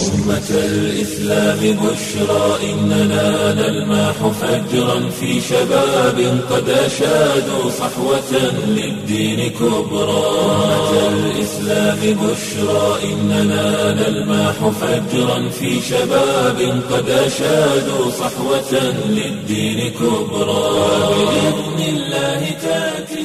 أمة الإسلام بشرى إننا نلمح فجرا في شباب قد أشادوا صحوة للدين كبرى أمة الإسلام بشرى إننا نلمح فجرا في شباب قد أشادوا صحوة للدين كبرى بإذن الله تأتي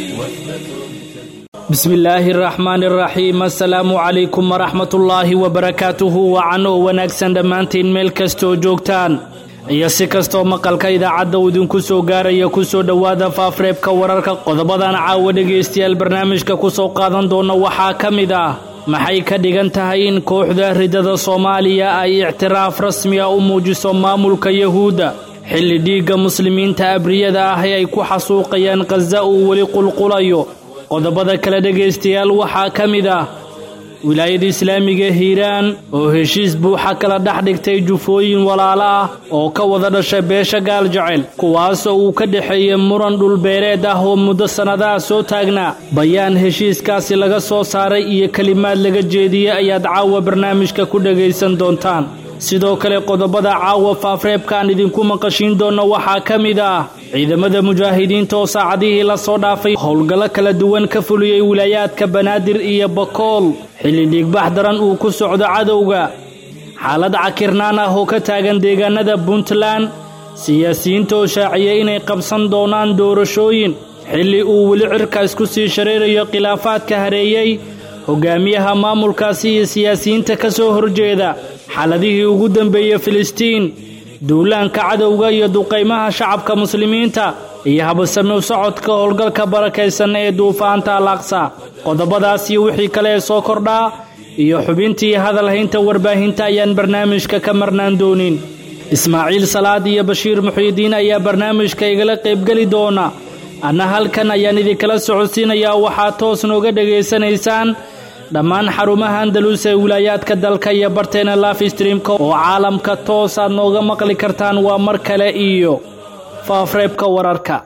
bismillaahi araxmaani araxiim assalaamu calaykum waraxmatullaahi wabarakaatuhu wacan oo wanaagsan dhammaantiin meel kastooo joogtaan iyo si kastoo maqalka idaacadda uu idinku soo gaaraya kusoo dhowaada faafreebka wararka qodobadan caawa dhegaystayaal barnaamijka kusoo qaadan doona waxaa ka mid ah maxay ka dhigan tahay in kooxda ridada soomaaliya ay ictiraaf rasmiga u muujiso maamulka yahuudda xilli dhiigga muslimiinta abriyada ah ee ay ku xasuuqayaan khaza uu weli qulqulayo qodobada kale dhegaystayaal waxaa ka mid ah wilaayada islaamiga hiiraan oo heshiis buuxa kala dhex dhigtay jufooyin walaalo ah oo ka wada dhashay beesha gaal jecel kuwaasoo uu ka dhexeeyey muran dhulbeereed ah oo muddo sannadaha soo taagnaa bayaan heshiiskaasi laga soo saaray iyo kelimaad laga jeediyey ayaad caawa barnaamijka ku dhegaysan doontaan sidoo kale qodobada caawa faafreebka aan idinku maqashiin doonno waxaa ka mid ah ciidamada mujaahidiinta oo saacadihii la soo dhaafay howlgallo kala duwan ka fuliyey wilaayaadka banaadir iyo bakool xilli dhiigbax daran uu ku socdo cadowga xaalad cakirnaan ah oo ka taagan deegaanada puntland siyaasiyiinta oo shaaciyey inay qabsan doonaan doorashooyin xilli uu weli cirka isku sii shareerayo khilaafaadka hareeyey hogaamiyaha maamulkaasi iyo siyaasiyiinta ka soo horjeeda xaaladihii ugu dambeeyey filistiin duulaanka cadowga iyo duqaymaha shacabka muslimiinta iyo habasami u socodka howlgalka barakaysan ee duufaanta alaaqsa qodobadaas iyo wixii kale ee soo kordhaa iyo xubintii hadalhaynta warbaahinta ayaan barnaamijka ka marnaan doonin ismaaciil salaad iyo bashiir muxiidiin ayaa barnaamijka igala qaybgeli doona anna halkan ayaan idinkala socodsiinayaa waxaad toos nooga dhegaysanaysaan dhammaan xarumaha andalus ee wilaayaadka dalka iyo barteena lafstreamka oo caalamka toosaad nooga maqli kartaan waa mar kale iyo faafreebka wararka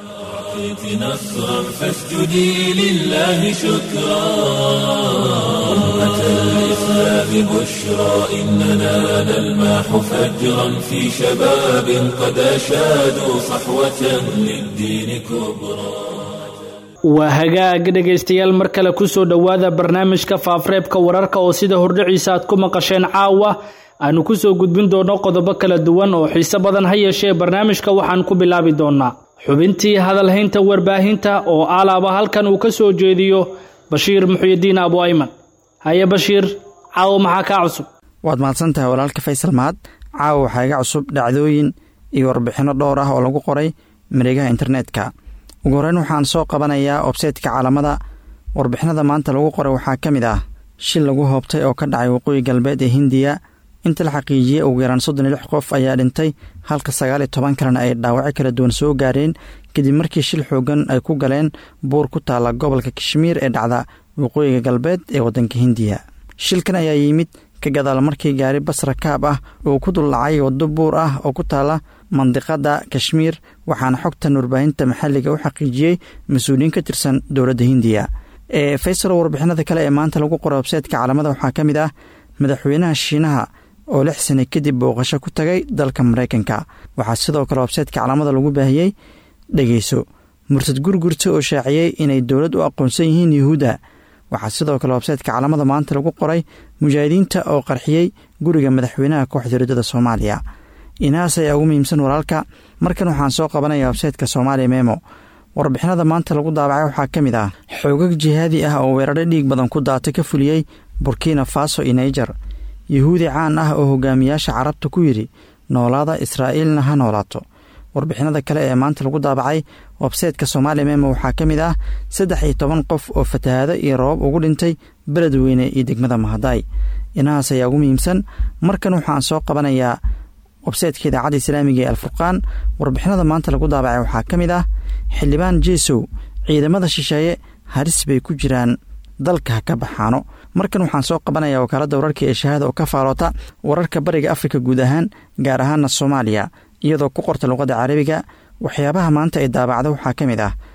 نصرا فاسجدي لله شكرا أمة الإسلام بشرى إننا نلمح فجرا في شباب قد أشادوا صحوة للدين كبرى waa hagaag dhegaystayaal mar kale kusoo dhowaada barnaamijka faafreebka wararka oo sida hordhiciisa aad ku maqasheen caawa aanu kusoo gudbin doonno qodobo kala duwan oo xiise badan ha yeeshee barnaamijka waxaan ku bilaabi doonaa xubintii hadalhaynta warbaahinta oo alaaba halkan uu ka soo jeediyo bashiir muxuyidiin abu ayman haye bashiir caawa maxaa kaa cusub waad mahadsantahay walaalka faysal mahad caawa waxaa iga cusub dhacdooyin iyo warbixinno dhowr ah oo lagu qoray mareegaha internetka ugu horreyn waxaan soo qabanayaa obseytka caalamada warbixinada maanta lagu qoray waxaa ka mid ah shil lagu hoobtay oo ka dhacay waqooyi galbeed ee hindiya inta la xaqiijiyey ugu yaraan soddon iyo lix qof ayaa dhintay halka sagaal iyo toban kalena ay dhaawacyo kala duwan soo gaareen kadib markii shil xoogan ay ku galeen buur ku taalla gobolka kashmiir ee dhacda waqooyiga galbeed ee waddanka hindiya shilkan ayaa yimid ka gadaal markii gaari bas rakaab ah uu ku duldhacay waddo buur ah oo ku taalla mandiqada kashmiir waxaana xogtan warbaahinta maxalliga u xaqiijiyey mas-uuliyiin ka tirsan dowladda hindiya ee faysal warbixinada kale ee maanta lagu qoray websaytka caalamada waxaa ka mid ah madaxweynaha shiinaha oo lix sane kadib booqasho ku tagay dalka maraykanka waxaa sidoo kale websaytka caalamada lagu baahiyey dhegeyso murtad gurgurta oo shaaciyey inay dowlad u aqoonsan yihiin yuhuudda waxaa sidoo kale websaytka caalamada maanta lagu qoray mujaahidiinta oo qarxiyey guriga madaxweynaha kooxda riddada soomaaliya inahaas ayaa ugu muhiimsan walaalka markan waxaan soo qabanaya websaytka soomaaliya memo warbixinada maanta lagu daabacay waxaa ka mid ah xoogag jihaadi ah oo weeraro dhiig badan ku daata ka fuliyey burkina faso iyo naijer yuhuudi caan ah oo hogaamiyaasha carabta ku yidhi noolaada israa'iilna ha noolaato warbixinada kale ee maanta lagu daabacay websaytka soomaaliya memo waxaa ka mid ah saddex iyo toban qof oo fatahaado iyo roobab ugu dhintay beledweyne iyo degmada mahadaay inahaas ayaa ugu muhiimsan markan waxaan soo qabanayaa websaytka idaacadda islaamiga ee alfurqaan warbixinada maanta lagu daabacay waxaa ka mid ah xildhibaan jeesow ciidamada shisheeye halis bay ku jiraan dalka ha ka baxaano markan waxaan soo qabanayaa wakaaladda wararka ee shahaada oo ka faaloota wararka bariga afrika guud ahaan gaar ahaana soomaaliya iyadoo ku qorta luqadda carabiga waxyaabaha maanta ay daabacda waxaa ka mid ah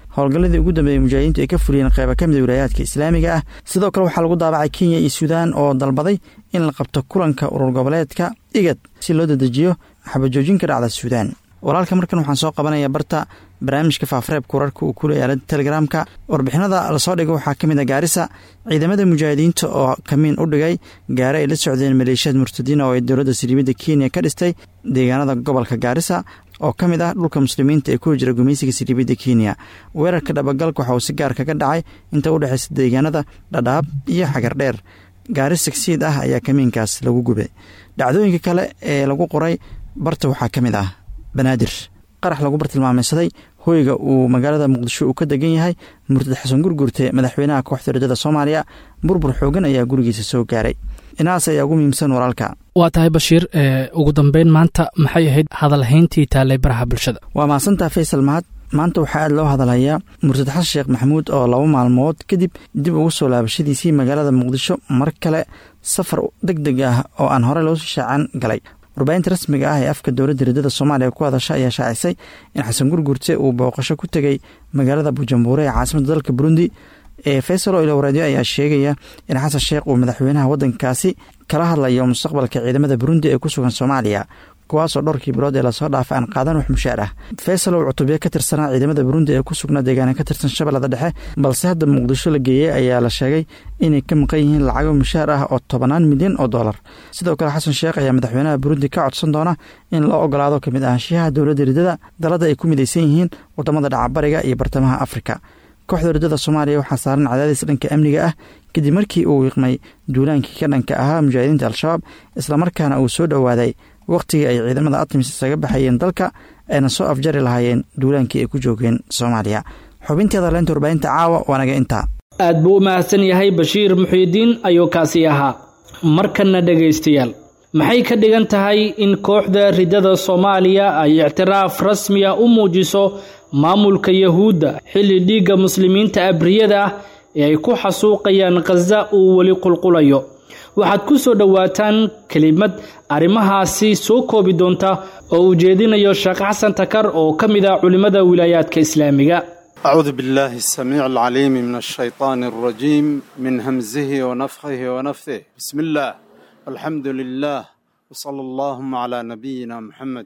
howlgalladii ugu dambeeyey mujaahidiintu ay ka fuliyeen qeyba ka mida wilaayaadka islaamiga ah sidoo kale waxaa lagu daabacay kenya iyo suudaan oo dalbaday in la qabto kulanka urur goboleedka igad si loo dadejiyo xabajoojin ka dhacda suudaan walaalka markan waxaan soo qabanaya barta barnaamijka faafareebka wararka uu ku leeya aalada telegramka warbixinada lasoo dhigay waxaa ka mid a gaarisa ciidamada mujaahidiinta oo kamiin u dhigay gaare ay la socdeen maleeshiyad murtadiina oo ay dowladda siliimada kenya ka dhistay deegaanada gobolka gaarisa oo ka mid ah dhulka muslimiinta ee ku jira gumaysiga siliibada kenya weerarka dhabagalka waxa uu si gaar kaga dhacay inta u dhexaysa deegaanada dhadhaab iyo xagardheer gaari sigsiid ah ayaa kamiinkaas lagu gubay dhacdooyinka kale ee lagu qoray barta waxaa ka mid ah banaadir qarax lagu bartilmaameysaday hoyga uu magaalada muqdisho uu ka degan yahay murtad xasan gurgurte madaxweynaha kooxda rajada soomaaliya burbur xoogan ayaa gurigiisa soo gaaray inaas ayaa ugu muhiimsan walaalka waa tahay bashiir ugu dambeyn maanta maxay ahayd hadalhayntii taallay baraha bulshada waa mahadsantaa faysal mahad maanta waxaa aad loo hadalhayaa murtad xasan sheekh maxamuud oo laba maalmood kadib dib ugu soo laabashadiisii magaalada muqdisho mar kale safar deg deg ah oo aan horey loo shaacan galay warbaahinta rasmiga ah ee afka dowladda riddada soomaaliya ku hadasha ayaa shaacisay in xasan gurgurte uu booqasho ku tegey magaalada bujumbure ee caasimadda dalka burundi ee faysal oo ilowraadyo ayaa sheegaya in xasan sheekh uu madaxweynaha waddankaasi kala hadlayo mustaqbalka ciidamada burundi ee ku sugan soomaaliya kuwaasoo dhowrkii bilood ee lasoo dhaafay aan qaadan wax mushaar ah faysal oo cutubyo ka tirsanaa ciidamada burundi ee ku sugnaa deegaana ka tirsan shabeellada dhexe balse hadda muqdisho la geeyey ayaa la sheegay inay ka maqan yihiin lacago mushaar ah oo tobanaan milyan oo dollar sidoo kale xasan sheekh ayaa madaxweynaha burundi ka codsan doona in loo ogolaado kamid ahaanshiyaha dowladda riddada dalada ay ku midaysan yihiin wadamada dhacabariga iyo bartamaha afrika kooxda riddada soomaaliya waxaa saaran cadaadis dhanka amniga ah kadib markii uu wiiqmay duulaankii ka dhanka ahaa mujaahidiinta al-shabaab islamarkaana uu soo dhowaaday wakhtigii ay ciidamada atmis isaga baxayeen dalka ayna soo afjari lahaayeen duulaankii ay ku joogeen soomaaliya xubinteeda leynta warbaahinta caawa waanaga intaa aad buu u mahadsan yahay bashiir muxiidiin ayuu kaasi ahaa markanna dhegaystayaal maxay ka dhigan tahay in kooxda riddada soomaaliya ay ictiraaf rasmiya u muujiso maamulka yahuudda xilli dhiigga muslimiinta abriyada ah ee ay ku xasuuqayaan khaza uu weli qulqulayo waxaad ku soo dhowaataan kelimad arrimahaasi soo koobi doonta oo uu jeedinayo sheekh xasan takar oo ka mid ah culimmada wilaayaadka islaamiga أعوذ بالله السميع العليم من الشيطان الرجيم من همزه ونفخه ونفثه بسم الله والحمد لله وصلى اللهم على نبينا محمد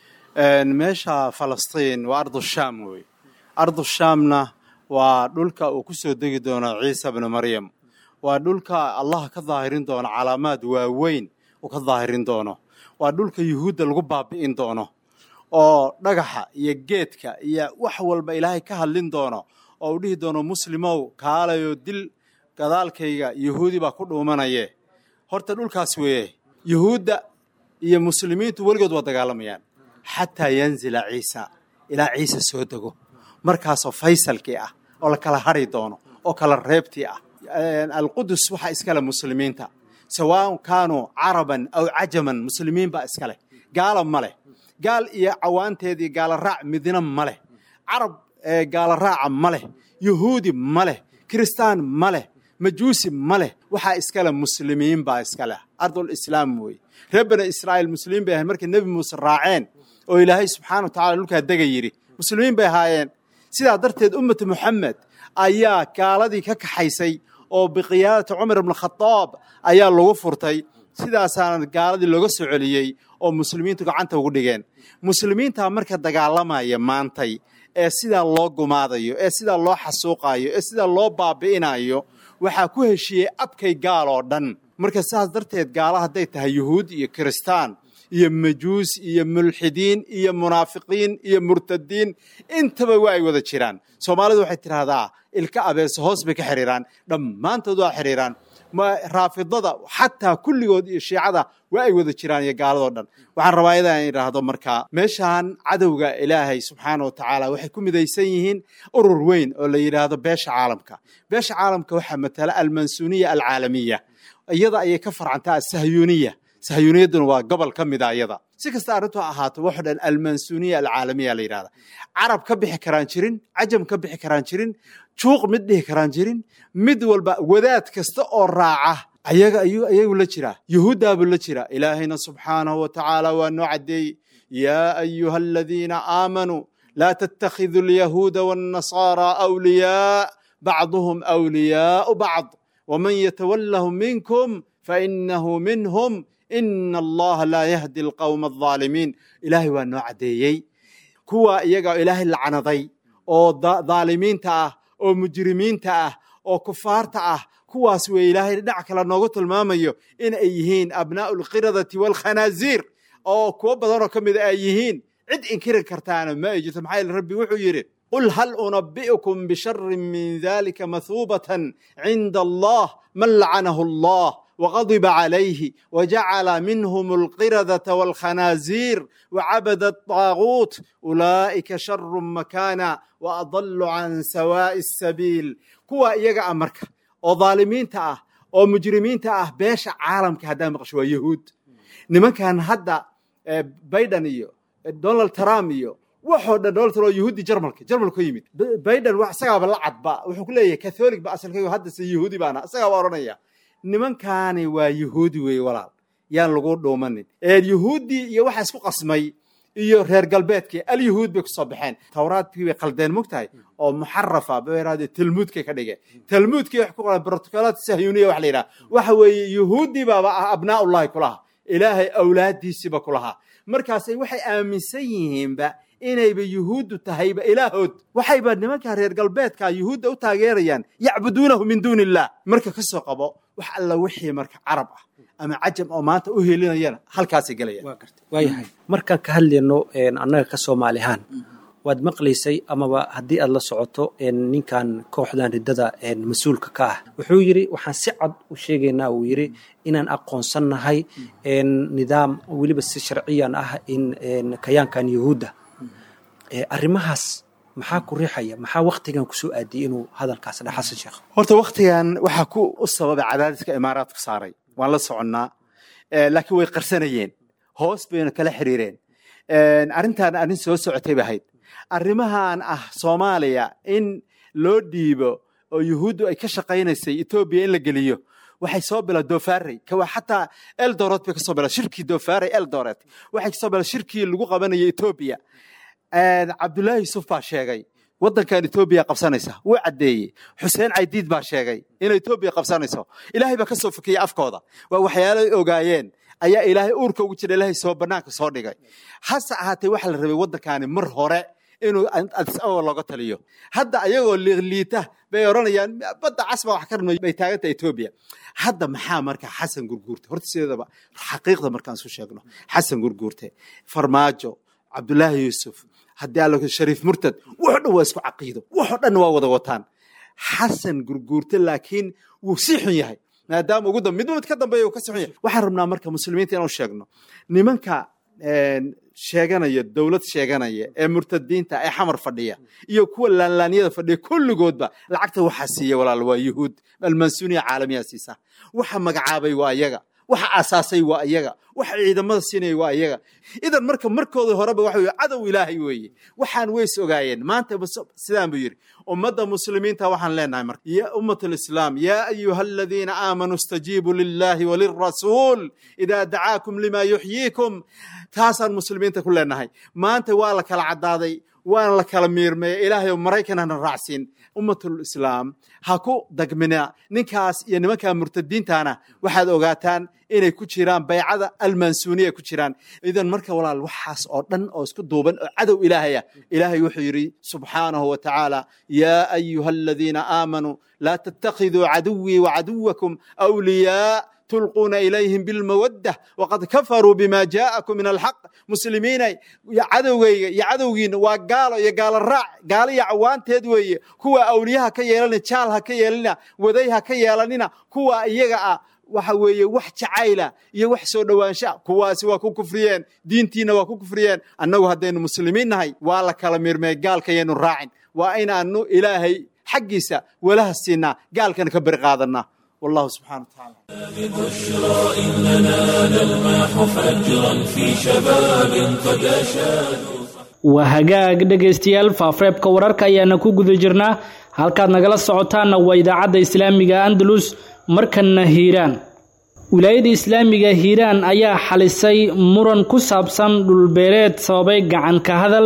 meesha falastiin waa ardu shaam wey ardu shaamna waa dhulka uu ku soo degi doono ciisa bnu maryam waa dhulka allah ka daahirin doono calaamaad waaweyn uu ka daahirin doono waa dhulka yuhuudda lagu baabi'in doono oo dhagaxa iyo geedka iyo wax walba ilaahay ka hadlin doono oo uu dhihi doono muslimow kaalayo dil gadaalkayga yuhuudi baa ku dhuumanaye horta dhulkaas weeye yuhuudda iyo muslimiintu weligood waa dagaalamayaan xataa yanzila ciisa ilaa ciise soo dego markaasoo faysalkii ah oo la kala hadri doono oo kala reebtii ah alqudus waxaa iskale muslimiinta sawaaun kaanuu caraban aw cajaman muslimiin baa iskale gaala ma leh gaal iyo cawaanteedii gaala raac midna ma leh carab gaala raaca ma leh yuhuudi ma leh kiristaan ma leh majuusi ma leh waxaa iskale muslimiin baa iskaleh ardul islaam weeye reer bani israa'iil muslimiin bay ahayn markay nebi muuse raaceen oo ilaahay subxaana wa tacala dhulkaa dega yidhi muslimiin bay ahaayeen sidaa darteed ummata moxamed ayaa gaaladii ka kaxaysay oo biqiyaadati cumar ibn khadaab ayaa lagu furtay sidaasaana gaaladii looga soo celiyey oo muslimiintu gacanta ugu dhigeen muslimiintaa marka dagaalamaya maantay ee sidaa loo gumaadayo ee sidaa loo xasuuqayo ee sidaa loo baabi'inayo waxaa ku heshiiyey abkay gaal oo dhan marka sidaas darteed gaala hadday tahay yuhuud iyo kiristaan iyo majuus iyo mulxidiin iyo munaafiqiin iyo murtadiin intaba waa ay wada jiraan soomaalidu waxay tidhaahdaa ilka abeese hoos bay ka xidhiiraan dhammaantood waa xidhiiraan raafidada xataa kulligood iyo shiicada waa ay wada jiraan iyo gaaladoo dhan waxaan rabaa idaa in idhaahdo markaa meeshaan cadowga ilaahay subxaana wa tacaala waxay ku midaysan yihiin urur weyn oo la yidhaahdo beesha caalamka beesha caalamka waxaa matala almansuuniya alcaalamiya iyada ayay ka farcantaa asahyuuniya sahyuuniyadduna waa gobol ka mida iyada si kasta arrintu ha ahaato waxo dhan almansuuniya alcaalamiya la yidhahda carab ka bixi karaan jirin cajam ka bixi karaan jirin juuq mid dhihi karaan jirin mid walba wadaad kasta oo raaca ayaga ayuu ayagu la jiraa yuhuuddaabuu la jiraa ilaahayna subxaanahu wa tacaala waa noo caddeeyey yaa ayuha aladiina aamanuu laa tattakhiduu alyahuuda waannasaaraa awliyaa bacduhum awliyaau bacd waman yatawallahum minkum fainahu minhum ina allaha laa yahdi alqowma aldaalimiin ilaahay waa noo caddeeyey kuwa iyaga ilaahay lacnaday oo dhaalimiinta ah oo mujrimiinta ah oo kufaarta ah kuwaas wey ilaahay dhinac kale noogu tilmaamayo in ay yihiin abnaa'u alqiradati waalkhanaaziir oo kuwo badanoo ka mida ay yihiin cid inkiri kartaana ma ay jirto maxaa yeele rabbi wuxuu yidhi qul hal unabi'ukum bisharin min dalika mahuubatan cinda allah man lacanahu allah وغضب عليه وجعل منهم القردة والخنازير وعبد الطاغوت أولئك شر مكانا وأضل عن سواء السبيل كوا إيجا أمريكا oo dhaalimiinta ah oo mujrimiinta ah beesha caalamka haddaa maqasho waa yahuud nimankan hadda biden iyo donald trump iyo waxoo dhan donald trump yahuudi jarmalka jarmalka yimid biden wax isagaaba la cadba wuxuu ku leeyahay catholic ba asalkaygu hadda se yahuudi baana isagaa baa odhanaya nimankaani waa yahuudi weeye walaal yaan lagu dhuumanin yahuuddii iyo waxa isku qasmay iyo reer galbeedkii alyahuud bay kusoo baxeen tawraadkii bay qaldeen mogtahay oo muxarafa bayraade talmuudkay ka dhigeen talmuudkii wax ku qoran protocolaat sahyuniya wax la yidhaha waxa weeye yahuuddii baaba ah abnaaullahi kulaha ilaahay awlaadiisiiba kulahaa markaasay waxay aaminsan yihiinba inayba yuhuuddu tahayba ilaahood waxayba nimanka reer galbeedka yuhuudda u taageerayaan yacbuduunahu min duuni illah marka ka soo qabo wax alla wixii marka carab ah ama cajam oo maanta u helinayana halkaasay gelayaan waayahay markaan ka hadlayno annaga ka soomaali ahaan waad maqlaysay amaba haddii aad la socoto ninkan kooxdan riddada mas-uulka ka ah wuxuu yidhi waxaan si cad u sheegaynaa uu yidhi inaan aqoonsannahay nidaam weliba si sharciyan ah in kayaankan yahuudda arrimahaas maxaa ku riixaya maxaa waktigan kusoo aadiyey inuu hadalkaas dha xasan sheekh horta waktigan waxaa ku u sababay cadaadiska imaaraadku saaray waan la soconnaa laakiin way qarsanayeen hoos bayna kala xiriireen arrintan arrin soo socotay ba ahayd arrimahan ah soomaaliya in loo dhiibo oo yuhuuddu ay ka shaqaynaysay etoobiya in la geliyo waxay soo bila dofarey kawa xataa eldoret bay kasoo bila shirkii dofarey eldoret waxay kasoo bila shirkii lagu qabanayay etoobiya cabdullaahi yusuf baa sheegay waddankan etoobiya qabsanaysa wuu caddeeyey xuseen caydiid baa sheegay inay etoobiya qabsanayso ilaahay baa ka soo fakiyey afkooda waa waxyaalay ogaayeen ayaa ilaahay uurka ugu jira ilaahay soo bannaanka soo dhigay hase ahaatee waxaa la rabay waddankaani mar hore inuu adis ababa looga taliyo hadda ayagoo liiqliita bay odhanayaan badda casba wax ka rabnay bay taagantahay etoobiya hadda maxaa marka xasan gurguurte horta sideedaba xaqiiqda markaan isu sheegno xasan gurguurte farmaajo cabdullaahi yuusuf haddii alla shariif murtad wuxoo dhan waa isku caqiido wuxoo dhan waa wada wataan xasan gurguurte laakiin wuu sii xun yahay maadaama ugu dambe midba mid ka dambeeya uu ka sii xun yahay waxaan rabnaa marka muslimiinta inaan sheegno nimanka sheeganaya dowlad sheeganaya ee murtadiinta ee xamar fadhiya iyo kuwa laanlaanyada fadhiya kulligoodba lacagta waxaa siiya walaal waa yuhuud almansuniya caalamiyaa siisa waxa magacaabay waa iyaga waxa aasaasay waa iyaga waxa ciidamada siinaya waa iyaga idan marka markooda horeba waxa weye cadow ilaahay weeye waxaan weys ogaayeen maanta sidaan buu yidhi ummadda muslimiinta waxaan leenahay marka ya ummat alislaam yaa ayuha aladiina aamanuu istajiibuu lillahi walirasuul idaa dacaakum lima yuxyiikum taasaan muslimiinta ku leenahay maanta waa la kala caddaaday waana la kala miirmeeya ilaahay oo maraykan hana raacsiin ummatul islaam ha ku dagmina ninkaas iyo nimanka murtadiintana waxaad ogaataan inay ku jiraan baycada almansuuniya ku jiraan idan marka walaal waxaas oo dhan oo isku duuban oo cadow ilaahaya ilaahay wuxuu yidhi subxaanahu wa tacaala yaa ayuha aladiina aamanuu laa tattakhiduu caduwii wacaduwakum awliyaa tulquuna ilayhim bilmawadda waqad kafaruu bima jaa'akum min alxaq muslimiinay cadowgayga iyo cadowgiina waa gaalo iyo gaalo raac gaalo iyo cawaanteed weeye kuwa awliyaha ka yeelanina jaal ha ka yeelanina waday ha ka yeelanina kuwa iyaga ah waxa weeye wax jacayla iyo wax soo dhowaansha kuwaasi waa ku kufriyeen diintiina waa ku kufriyeen annagu haddaynu muslimiin nahay waa la kala mirmey gaalkayaynu raacin waa inaanu ilaahay xaggiisa walaha siinaa gaalkana ka beri qaadanaa والله سبحانه وتعالى بشرى إننا نلمح فجرا في شباب قد أشادوا waa hagaag dhegaystayaal faafreebka wararka ayaana ku guda jirnaa halkaad nagala socotaanna waa idaacadda islaamiga andalus markanna hiiraan wilaayada islaamiga hiiraan ayaa xalisay muran ku saabsan dhulbeereed sababay gacan ka hadal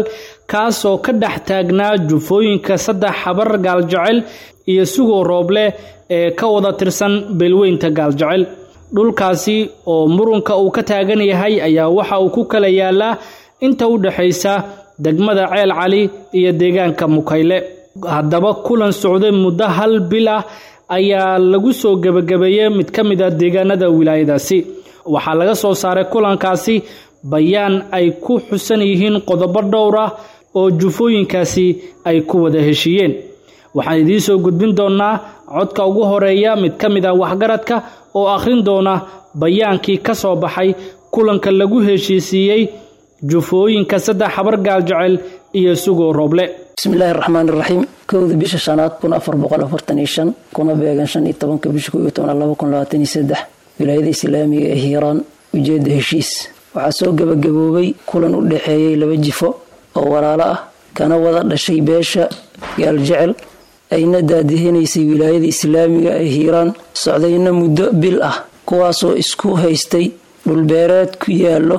kaasoo ka dhex taagnaa jufooyinka saddex xabar gaaljecel iyo sugoo rooble ee ka wada tirsan beelweynta gaaljecel dhulkaasi oo murunka uu ka taagan yahay ayaa waxa uu ku kala yaalaa inta u dhexaysa degmada ceel cali iyo deegaanka mukayle haddaba kulan socday muddo hal bil ah ayaa lagu soo gebagabeeyey mid ka mid a deegaanada wilaayadaasi waxaa laga soo saaray kulankaasi bayaan ay ku xusan yihiin qodobo dhowr ah oo jufooyinkaasi ay ku wada heshiiyeen waxaan idiin soo gudbin doonnaa codka ugu horeeya mid ka mid ah waxgaradka oo akhrin doona bayaankii ka soo baxay kulanka lagu heshiisiiyey jufooyinka saddex habar gaaljecel iyo sugoo rooble bismillaahi raxmaan iraxiim kowda bisha shanaad kun afar boqol afartan iyo shan kuna beegan shan iyo tobanka bisha kow iyo toban laba kun labaatan iyo saddex wilaayada islaamiga ee hiiraan ujeedda heshiis waxaa soo gebagaboobay kulan u dhexeeyey laba jifo oo walaalo ah kana wada dhashay beesha gaaljecel ayna daadihinaysay wilaayada islaamiga ee hiiraan socdayna muddo bil ah kuwaasoo isku haystay dhulbeereed ku yaallo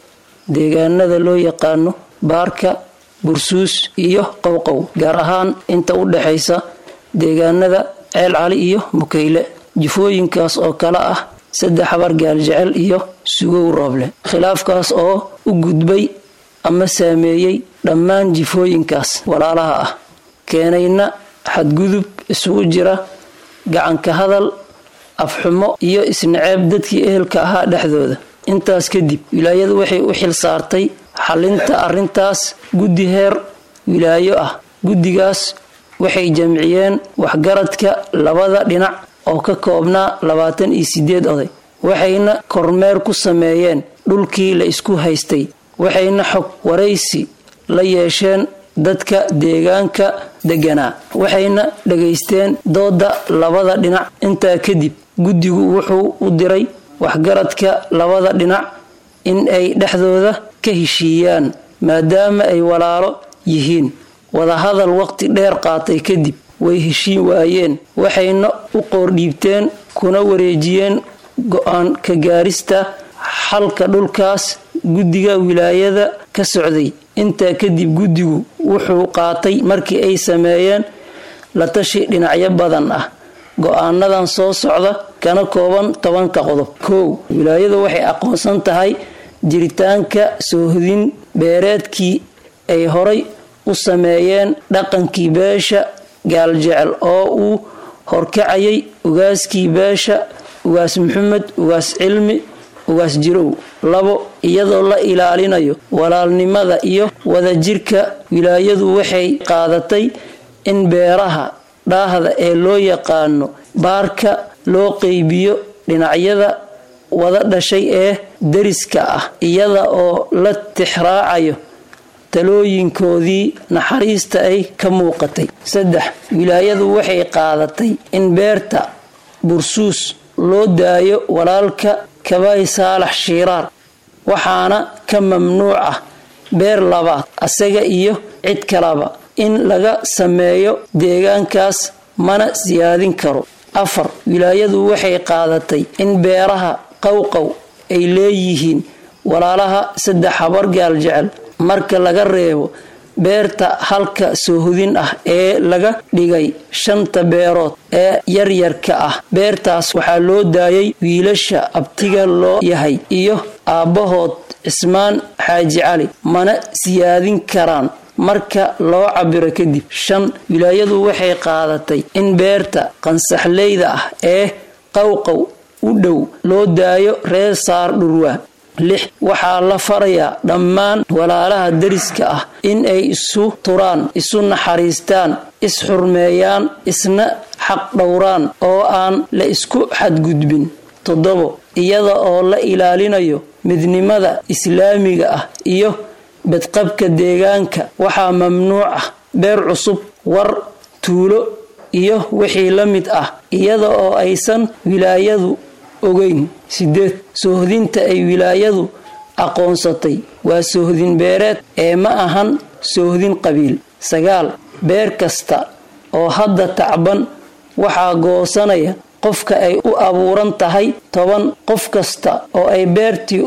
deegaanada loo yaqaano baarka bursuus iyo qowqow gaar ahaan inta u dhexaysa deegaanada ceel cali iyo mukayle jifooyinkaas oo kale ah saddex habar gaaljecel iyo sugow rooble khilaafkaas oo u gudbay ama saameeyey dhammaan jifooyinkaas walaalaha ah keenayna xadgudub isugu jira gacanka hadal afxumo iyo isnaceeb dadkii ehelka ahaa dhexdooda intaas kadib wilaayadu waxay u xil saartay xalinta arrintaas guddi heer wilaayo ah guddigaas waxay jamciyeen waxgaradka labada dhinac oo ka koobnaa labaatan iyo sideed oday waxayna kormeer ku sameeyeen dhulkii la isku haystay waxayna xog waraysi la yeesheen dadka deegaanka deganaa waxayna dhagaysteen dooda labada dhinac intaa kadib guddigu wuxuu u diray waxgaradka labada dhinac in ay dhexdooda ka heshiiyaan maadaama ay walaalo yihiin wadahadal waqti dheer qaatay kadib way heshiin waayeen waxayna u qoordhiibteen kuna wareejiyeen go-aan ka gaarista xalka dhulkaas guddiga wilaayada ka socday intaa kadib guddigu wuxuu qaatay markii ay sameeyeen la tashi dhinacyo badan ah go-aanadan soo socda kana kooban tobanka qodob kow wilaayadu waxay aqoonsan tahay jiritaanka soohodin beereedkii ay horay u sameeyeen dhaqankii beesha gaaljecel oo uu horkacayay ugaaskii beesha ugaas maxamed ugaas cilmi ugaas jirow labo iyadoo la ilaalinayo walaalnimada iyo wadajirka wilaayadu waxay qaadatay in beeraha dhaahda ee loo yaqaano baarka loo qeybiyo dhinacyada wada dhashay ee dariska ah iyada oo la tixraacayo talooyinkoodii naxariista ay ka muuqatay saddex wilaayadu waxay qaadatay in beerta bursuus loo daayo walaalka kabay saalax shiiraar waxaana ka mamnuuc ah beer labaad asaga iyo cid kalaba in laga sameeyo deegaankaas mana siyaadin karo afar wilaayadu waxay qaadatay in beeraha qowqow ay leeyihiin walaalaha saddex habar gaaljecel marka laga reebo beerta halka soohodin ah ee laga dhigay shanta beerood ee yaryarka ah beertaas waxaa loo daayay wiilasha abtiga loo yahay iyo aabbahood cismaan xaaji cali mana siyaadin karaan marka loo cabiro kadib shan wilaayadu waxay qaadatay in beerta qansaxleyda ah ee qowqow u dhow loo daayo reer saar dhurwaa lix waxaa la farayaa dhammaan walaalaha dariska ah in ay isu turaan isu naxariistaan is-xurmeeyaan isna xaq dhowraan oo aan la isku xadgudbin toddobo iyada oo la ilaalinayo midnimada islaamiga ah iyo badqabka deegaanka waxaa mamnuuc ah beer cusub war tuulo iyo wixii la mid ah iyada oo aysan wilaayadu ogeyn sideed soohdinta ay wilaayadu aqoonsatay waa soohdin beereed ee ma ahan soohdin qabiil sagaal beer kasta oo hadda tacban waxaa goosanaya qofka ay u abuuran tahay toban qof kasta oo ay beertii u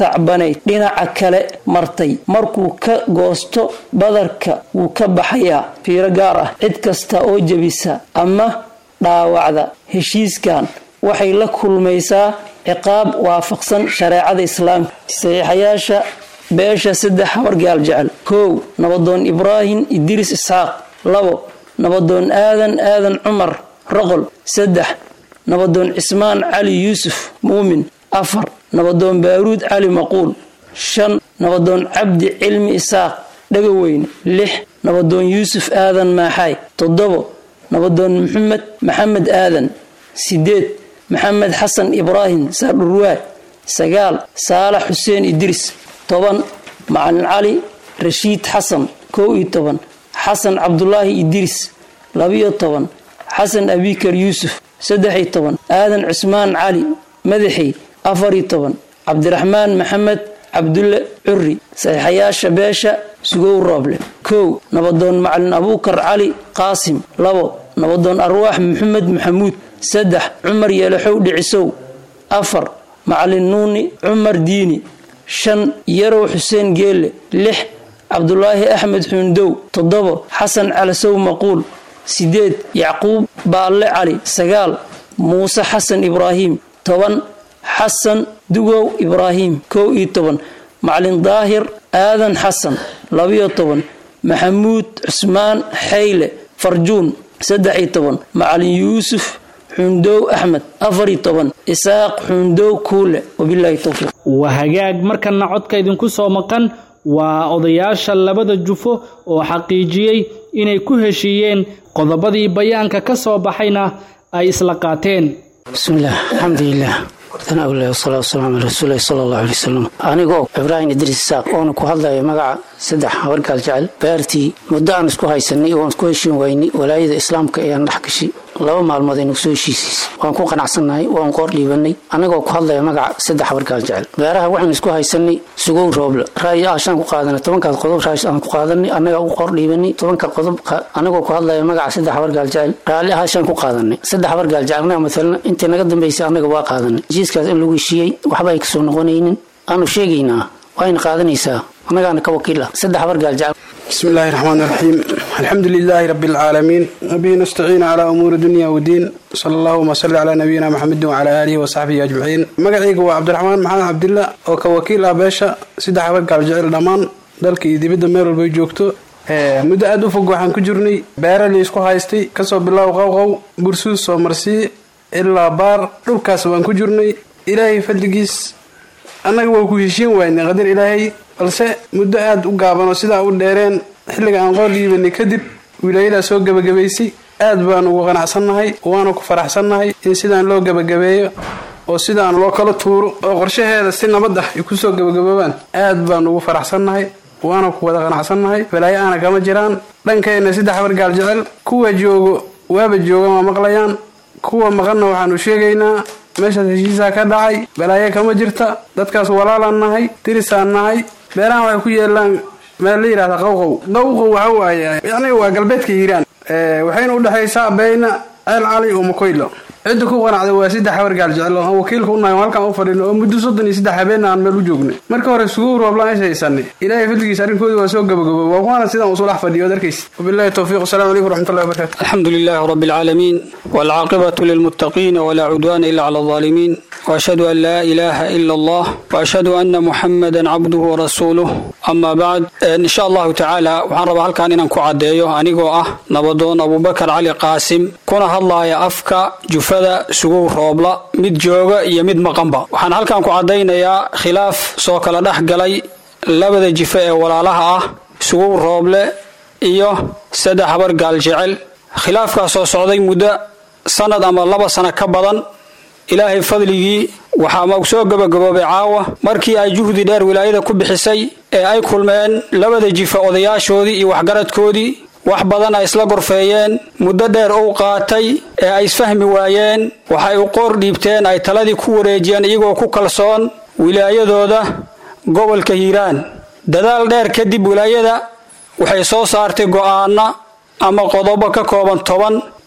tacbanayd dhinaca kale martay markuu ka goosto badarka wuu ka baxayaa fiiro gaar ah cid kasta oo jebisa ama dhaawacda heshiiskan waxay la kulmaysaa ciqaab waafaqsan shareecada islaamka saxiixayaasha beesha saddex habargaal jecel kow nabadoon ibraahim idriis isxaaq labo nabadoon aadan aadan cumar roqol saddex nabadoon cismaan cali yuusuf muumin afar nabadoon baaruud cali maquul shan nabadoon cabdi cilmi isaaq dhagaweyne lix nabadoon yuusuf aadan maaxaay toddobo nabadoon maxamed maxamed aadan sideed maxamed xasan ibraahim saardhurwaad sagaal saalax xuseen idriis toban macalin cali rashiid xasan kow iyo toban xasan cabdulaahi idriis labiyo toban xasan abikar yuusuf saddex iyo toban aadan cusmaan cali madaxey afar iyo toban cabdiraxmaan maxamed cabdulle curi saxiixayaasha beesha sugow rooble kow nabadoon macalin abuukar cali qaasim labo nabadoon arwaax maxamed maxamuud saddex cumar yeelaxow dhicisow afar macalin nuuni cumar diini shan yarow xuseen geelle lix cabdulaahi axmed xuundow toddobo xasan calasow maquul sideed yacquub baalle cali sagaal muuse xasan ibraahim toban xasan dugow ibraahim kow iyo toban macalin daahir aadan xasan labiyo toban maxamuud cusmaan xayle farjuun saddex iyo toban macalin yuusuf xundow axmed afar iyo toban isaaq xundow kuule wabilaahi towfiiq waa hagaag markana codka idinku soo maqan waa odayaasha labada jufo oo xaqiijiyey inay ku heshiiyeen qodobadii bayaanka ka soo baxayna ay isla qaateen bismillaah alxamdulilah wartana awlahi wasalaatu wasalaamu ala rasuulilahi sala allahu alay wasalam anigoo ibraahim idriis isaaq oona ku hadlaya magaca saddex habargaal jecel beertii muddo aan isku haysanay oon isku heshiin waynay walaayada islaamka ayaan dhex gashay laba maalmood aynu soo heshiisiisay waan ku qanacsannahay waan qoor dhiibanay anigoo ku hadlaya magaca saddex habargaal jecel beeraha waxaan isku haysanay sugow rooble ra'yi aashaan ku qaadanay tobankaas qodob raash aan ku qaadanay annagaa u qoor dhiibanay tobanka qodob anigoo ku hadlaya magaca saddex habargaal jecel raalli aashaan ku qaadanay saddex habargaal jecel annaga matalan intii naga dambaysay annaga waa qaadanay heshiiskaas in lagu heshiiyey waxba ay kasoo noqonaynin aanu sheegaynaa wayna qaadanaysaa annagaana ka wakiil ah saddex habargaal jecel بسم الله الرحمن الرحيم الحمد لله رب العالمين وبه نستعين على أمور الدنيا والدين صلى الله وسلم على نبينا محمد وعلى آله وصحبه أجمعين مقعيق هو عبد الرحمن محمد عبد الله وكوكيل أباشا سيدة حبك على الجعل الأمان dalka iyo dibadda meel walbay joogto muddo aada u fog waxaan ku jirnay beera laysku haystay kasoo bilow qowqow bursuus soo marsii ilaa baar dhulkaas waan ku jirnay ilaahay fadligiis annaga waa ku heshiin waynay qadar ilaahay balse muddo aada u gaabanoo sidaa u dheereen xilliga aan qoor dhiibanay kadib wilaayadaa soo gebagabaysay aad baan ugu qanacsannahay waana ku faraxsannahay in sidaan loo gebagabeeyo oo sidaan loo kala tuuro oo qorshaheeda si nabad ah ay kusoo gebagaboobaan aad baan ugu faraxsannahay waana ku wada qanacsannahay balaayo aana kama jiraan dhankeenna saddex habargaal jecel kuwa joogo waaba joogan waa maqlayaan kuwa maqanna waxaanu sheegaynaa meeshaas heshiisaa ka dhacay balaayo kama jirta dadkaas walaalaan nahay tirisaan nahay beerahan waxay ku yeelaan meel la yidhahda qowqow qowqow waxa waaye yacni waa galbeedka hiiraan waxayna udhexaysaa beyna ceel cali oo makoylo cidda ku qanacday waa saddex habargaal jecel oo aan wakiilka unahay oo halkaan u fadhino oo muddo soddon iyo saddex habeenna aan meel u joognay marka hore suguw rooblaan is haysanay ilaahay fadligiisa arrinkooda waa soo gabagabo waa kuwaana sidaan usoo dhex fadhiyo od arkaysa wabillahi towfiiq wasalaamu calaykum waraxmatullahi wabarakatu الحمد لله رب العالمين والعاقبة للمتقين ولا عدوان إلا على الظالمين وأشهد أن لا إله إلا الله وأشهد أن محمدا عبده ورسوله أما بعد إن شاء الله تعالى وحن رب هالكان إنان كعديو أنيقو أه نبضون أبو بكر علي قاسم كنا هالله يا أفكا جفدا سقو روبلا مد جوغا يمد مقنبا وحن هالكان كعدينا يا خلاف سوكلا دحقلي لبدا جفاء ولا لها أه سقو روبلا iyo saddex habar gaal jecel khilaafkaas oo socday muddo sanad ama laba sano ka badan ilaahay fadligii waxaa ma soo gabagaboobay caawa markii ay juhdi dheer wilaayada ku bixisay ee ay kulmeen labada jifa odayaashoodii iyo waxgaradkoodii wax badan ay isla gorfeeyeen muddo dheer uu qaatay ee ay isfahmi waayeen waxay u qoor dhiibteen ay taladii ku wareejiyeen iyagoo ku kalsoon wilaayadooda gobolka hiiraan dadaal dheer kadib wilaayada waxay soo saartay go'aana ama qodobo ka kooban toban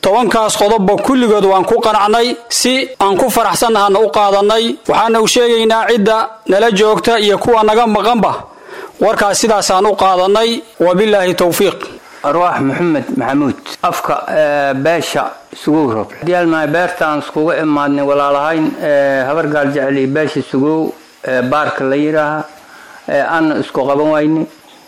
tobankaas qodobba kulligood waan ku qanacnay si aan ku faraxsannahana u qaadannay waxaana u sheegaynaa cidda nala joogta iyo kuwa naga maqanba warkaas sidaasaan u qaadannay wabilaahi towfiiq arwaax maxamed maxamuud afka beesha sugow rob diyaalmahay beertaan iskuga imaadnay walaalahayn habar gaal jecel iyo beesha sugow baarka la yidhaaha aana isku qaban waynay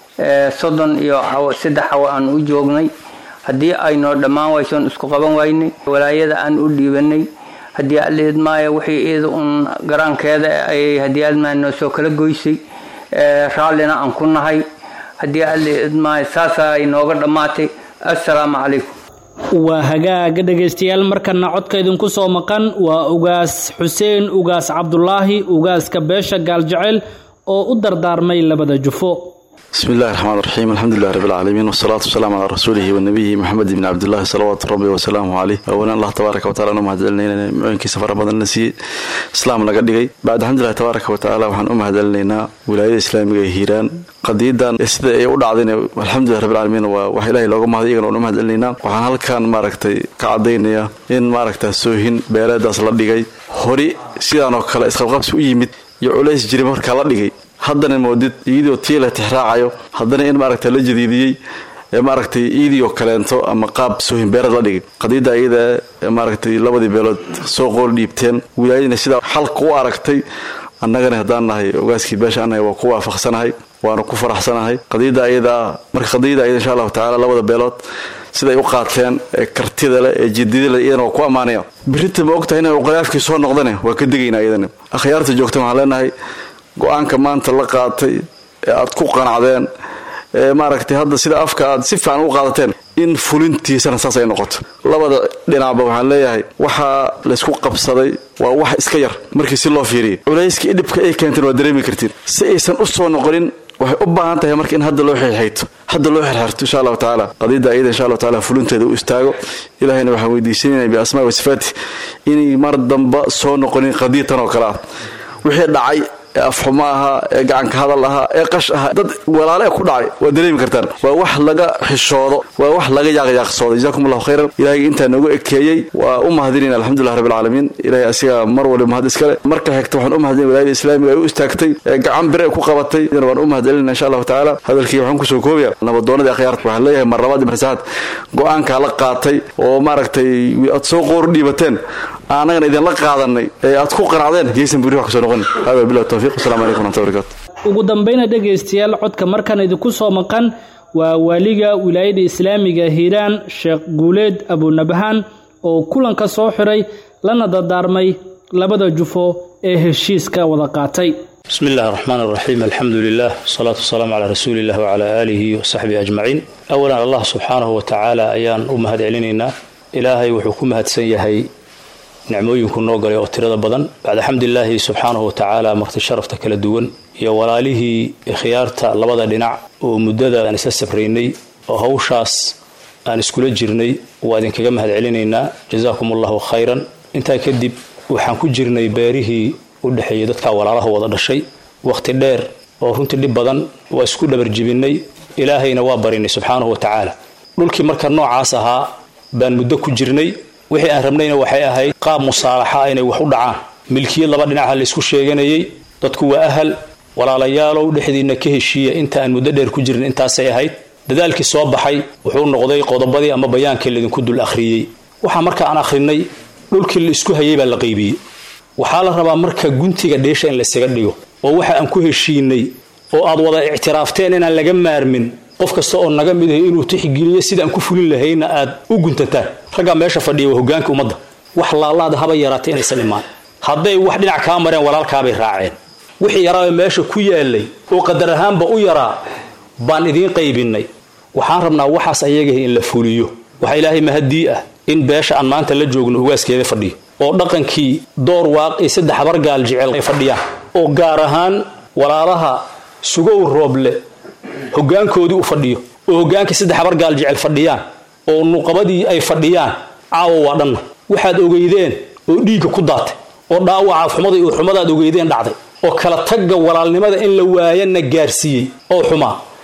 soddon iyo saddex hawa aan u joognay haddii aynoo dhammaan waysoon isku qaban waynay walaayada aan u dhiibanay haddii alidmaayo wixii iyada uun garaankeeda ay haddii almaay noo soo kala goysay raallina aan ku nahay haddii alidmaayo saasaa ay nooga dhammaatay assalaamu calaykum waa hagaaga dhegaystayaal markana codka idinku soo maqan waa ugaas xuseen ugaas cabdulaahi ugaaska beesha gaaljecel oo u dardaarmay labada jufo بسم الله الرحمن الرحيم الحمد لله رب العالمين والصلاة والسلام على رسوله ونبيه محمد بن عبد الله صلوات ربي وسلامه عليه أولا الله تبارك وتعالى أنه مهدلنا معينك سفر بدن نسي إسلام لقد دقي بعد الحمد لله تبارك وتعالى وحن أم هدلنا ولاية إسلامية هيران قديدا sida ay u dhacdeen alxamdulilah rabbil caalamiin waa wax ilaahay looga mahday iyagana u mahadcelinayna waxaan halkan maaragtay ka cadaynaya in maaragta soohin beeleedaas la dhigay hori sidaan oo kale isqabqabsi u yimid iyo culays jiri markaa la dhigay haddana moodid iyadoo tii la tixraacayo haddana in maaragta la jadiidiyey ee maaragtay iidioo kaleento ama qaab soohin beereed la dhigay qadiidda iyada maaragtay labadii beelood soo qool dhiibteen wilaayadina sidaa xalka u aragtay annagana haddaan nahay ogaaskii beesha annahay waa ku waafaqsanahay waana ku faraxsanahay qadiidda ayadaa marka qadiidda ayada insha allahu tacaala labada beelood siday u qaateen ee kartida leh ee jidida leh iyadana waa ku ammaanaya birita ma ogtahay inay uqalaafkii soo noqdane waa ka degaynaa iyadana akhyaarta joogta waxaan leenahay go-aanka maanta la qaatay ee aad ku qanacdeen ee maaragtay hadda sida afka aad si fiican u qaadateen in fulintiisana saas ay noqoto labada dhinacba waxaan leeyahay waxaa laysku qabsaday waa wax iska yar markii si loo fiiriyay culayskii dhibka ay keenteen waa dareemi kartiin si aysan u soo noqonin waxay u baahan tahay marka in hadda loo xirxayto hadda loo xirxirto insha allahu tacaala qadiidda ayada insha allahu tacaala fulinteeda u istaago ilahayna waxaan weydiisanayna biasmaa wa sifaati inay mar damba soo noqonin qadiidtan oo kale ah wixii dhacay ee afxumo ahaa ee gacanka hadal ahaa ee qash ahaa dad walaale ku dhacay waa dareemi kartaan waa wax laga xishoodo waa wax laga yaaqyaaqsoodo jazakum allahu khayran ilahay intaa noogu ekeeyey waa u mahadinayna alxamdulilah rabbil caalamiin ilahay asiga mar waliba mahad iskale marka xigta waxaan u mahadinay wilaayada islaamiga ay u istaagtay ee gacan bire ku qabatay waan u mahadcelinayna insha allahu tacaala hadalkii waxaan kusoo koobaya nabadoonadii akhyaarta waxaan leeyahay mar labaad iyo mar saxaad go-aankaa la qaatay oo maaragtay aad soo qoor dhiibateen annagana idinla qaadanay ee aad ku qanacdeen yaysan buri wax kasoo noqon hada billahi tawfiq wasalaamu calaykum waraxmatullahi wabarakatu ugu dambayna dhegaystayaal codka markan idinku soo maqan waa waaliga wilaayada islaamiga hiiraan sheekh guuleed abunabahaan oo kulanka soo xiray lana dardaarmay labada jufo ee heshiiska wada qaatay بسم الله الرحمن الرحيم الحمد لله والصلاة والسلام على رسول الله وعلى آله وصحبه أجمعين أولا الله سبحانه وتعالى أيان أمهد علينا إلهي وحكم هدسن يهي nicmooyinku noo galay oo tirada badan bacda xamdilaahi subxaanahu watacaala marti sharafta kala duwan iyo walaalihii khiyaarta labada dhinac oo muddada aan isla safraynay oo hawshaas aan iskula jirnay waa idinkaga mahad celinaynaa jazaakum allahu khayran intaa kadib waxaan ku jirnay beerihii u dhexeeyay dadkaa walaalaha wada dhashay wakhti dheer oo runtii dhib badan waa isku dhabarjibinay ilaahayna waa barinay subxaanahu watacaala dhulkii marka noocaas ahaa baan muddo ku jirnay wixii aan rabnayna waxay ahayd qaab musaalaxa inay wax u dhacaan milkiyad laba dhinaca laysku sheeganayay dadku waa ahal walaalayaalow dhexdiinna ka heshiiya inta aan muddo dheer ku jirin intaasay ahayd dadaalkii soo baxay wuxuu noqday qodobadii ama bayaankii laydinku dul akhriyey waxaa marka aan akhrinay dhulkii la isku hayay baa la qaybiyey waxaa la rabaa marka guntiga dheesha in laysaga dhigo oo waxa aan ku heshiinay oo aad wada ictiraafteen inaan laga maarmin qof kasta oo naga mid ahay inuu tixgeliyo sidaan ku fulin lahayna aad u guntataan raggaa meesha fadhiya waa hogaanka ummadda wax laalaada haba yaraatay inaysan imaan hadday wax dhinac kaa mareen walaalkaabay raaceen wixii yaraa meesha ku yaalay oo qadar ahaanba u yaraa baan idiin qaybinay waxaan rabnaa waxaas ayagahi in la fuliyo waxaa ilaahay mahadii ah in beesha aan maanta la joogno ugaaskeeda fadhiyo oo dhaqankii door waaqii saddex habargaal jecel ay fadhiyaan oo gaar ahaan walaalaha sugow rooble hogaankoodii u fadhiyo oo hogaankii saddex habargaal jecel fadhiyaan oo nuqabadii ay fadhiyaan caawa waa dhanna waxaad ogeydeen oo dhiigga ku daatay oo dhaawaca xumada iyo xumadaad ogeydeen dhacday oo kala tagga walaalnimada in la waayana gaarsiiyey oo xumaa